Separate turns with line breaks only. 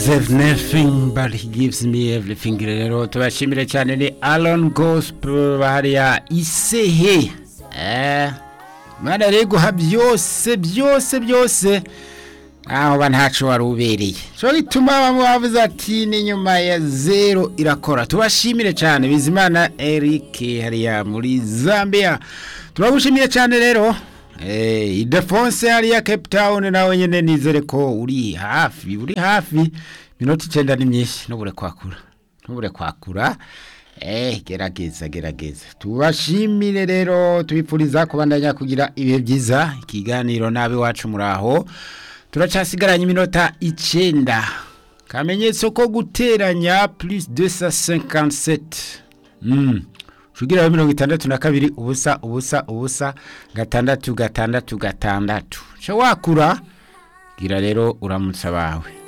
There's nothing but he gives me everything rero tubashimire cyane ni Alon Gospel hariya isehe eh mana rero guha byose byose byose aho ba ntaco wari ubereye cyo gituma bamwe bavuze ati ni nyuma ya zero irakora tubashimire cyane bizimana Eric hariya muri Zambia turagushimiye cyane rero Eh, Idefonse hariya Cape Town nawe nyene nizere ko uri hafi uri hafi minota icenda ni myinshi nubure kwakura nubure kwakura eh gerageza gerageza tubashimire rero tubipfuriza kubandanya kugira ibihe byiza ikiganiro nabe wacu muraho turacasigaranye iminota icenda kamenyetso ko guteranya plus 257 mm. Shugira mirongo itandatu na kabiri ubusa ubusa ubusa gatandatu gatandatu gatandatu. Cyo wakura gira rero uramutsa bawe.